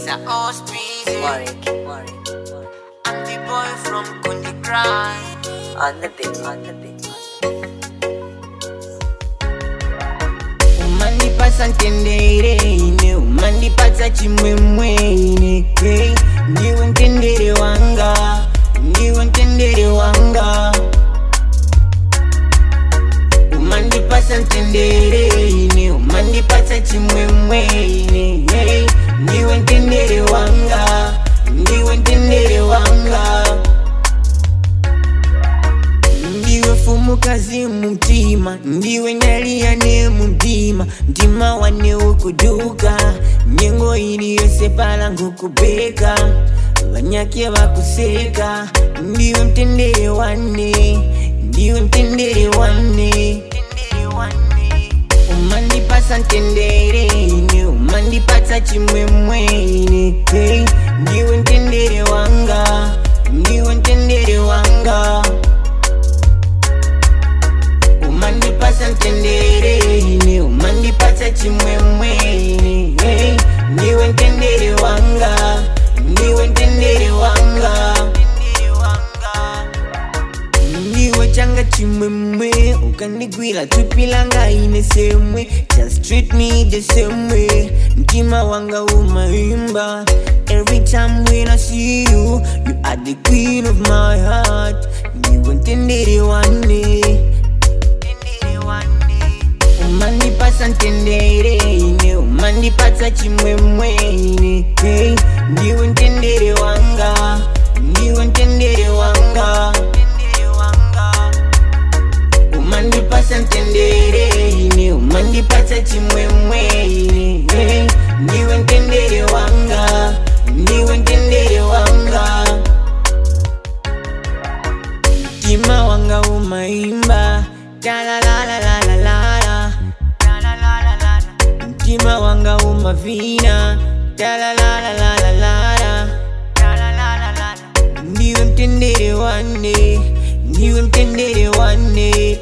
Mr. Auspice. Warwick, Warwick, Warwick. I'm the boy from Kundi Grind. On the beat, on the beat. umandipasa ntendere ine umandipatsa chimwemwe ine hey, ndiwe ntendere wanga ndiwe ntendere wanga umandipasa ntendere ine umandipatsa chimwemwe ine hey, ndiwe ntendere wanga ndiwe ntendere wanga ndiwe fumukazi mumtima ndiwe ndaliyane mumtima mtima wane ukuduka nyengo ili yose pala ngukubeka vanyake vakuseka ndiwe mtendere wane ndiwe mtendere wane umandipasa ntendere ine umandipatsa chimwemwe ine hey, ndiwe mtendere wanga ndiwe mtendere wanga umandipasa ntendere ine umandipatsa chimwemwe ine hey, ndiwe ntendere wanga ndiwe ntendere wanga ndiwe changa chimwemwe ukandigwira tupi langa ine semwe just treat me the same way mtima wanga umaimba every time when i see you you are the queen of my heart ndiwe ntendere wane umandipasa ntendere ine umandipatsa chimwemwe ine hey, ndiwe ntendere wanga ndiwe ntendere wanga umandipasa ntendere ine umandipatsa chimwemwe ine hey, ndiwe ntendere wanga ndiwe ntendere wanga mtima wanga umaimba talalalalala mtima wanga umavina talalalalala ndiwe mtendere wane ndiwe mtendere wane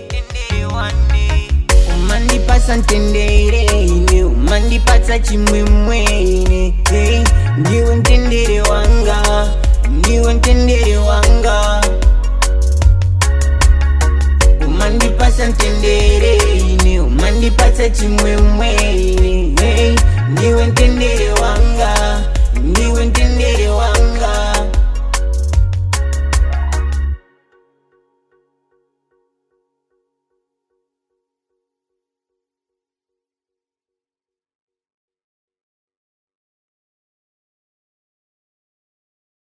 umandipasa ntendere ine umandipatsa chimwemwe ine hey, ndiwe mtendere wanga ndiwe mtendere wanga umandipasa ntendere ine umandipatsa chimwemwe ine hey, ndiwe mtendere wanga